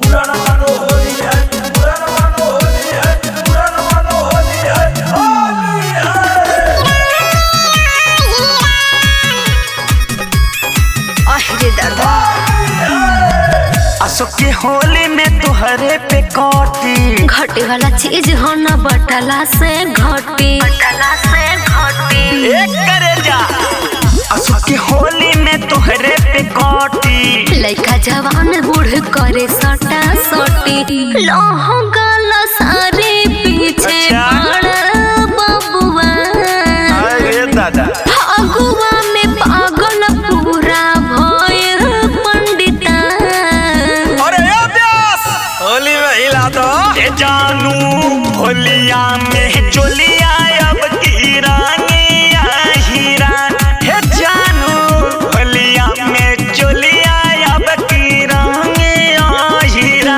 असो के होली में तुहरे पे कौटी घटे वाला चीज हो न बटला से घटी बटला से घटी एक करे जा असो के होली में तुहरे पे कौटी लइका जवान बूढ़ करे सटा सटी लहंगल सारे पीछे अच्छा। पड़ बबुआ अरे दादा फगुआ में पागल पूरा भयल पंडिता अरे अभ्यास होली में हिला दो ये जानू होलिया में चोलिया अब की रानिया हीरा हे जानू होलिया में चोलिया अब की रानिया हीरा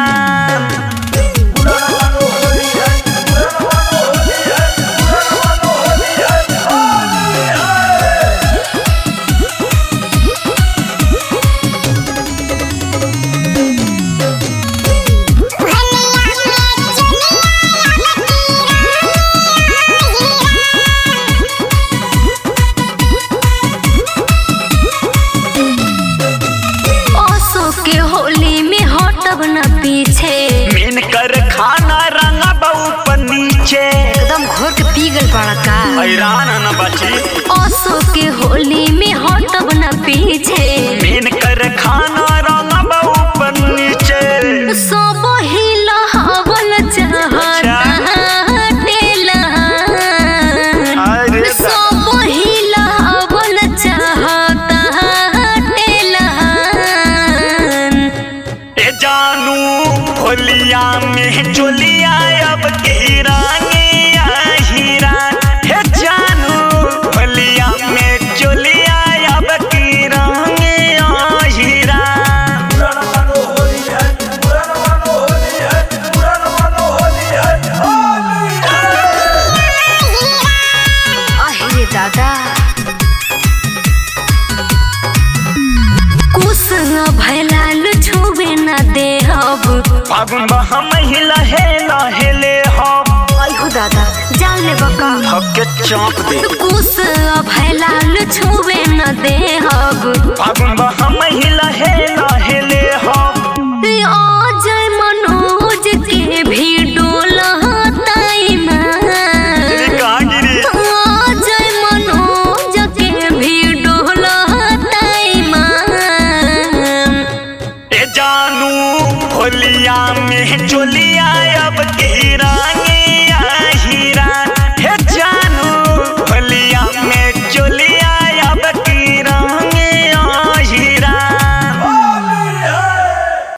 ओसो के होली में हटब न पीछे मीन कर खाना रंगा बहु पर नीचे एकदम घोर के पी गल पड़ा का हैरान न बची ओसो के होली में हटब न पीछे मीन कर खाना रंगा बहु पर नीचे सब हिला हवल चाहता टेला अरे दा- सब हिला हवल चाहता टेला ए जानू होलिया में चोलिया अब की रानिया हीरा हे जानू होलिया में चोलिया अब की रानिया हीरा अहे दादा कुछ भैलाल छुबे न दे अब फागुन बहा महिला हे लहेले हो अहो दादा जान ले बका हके चौंक दे कुछ भैलाल छुबे न दे अब फागुन बहा महिला हे लहेले हो अजय मनोज के भी डोलताई तेरी ना कहाँ गिरी अजय मनोज के भी डोलताई मान ए जानू होलिया में चोलिया अब की रानी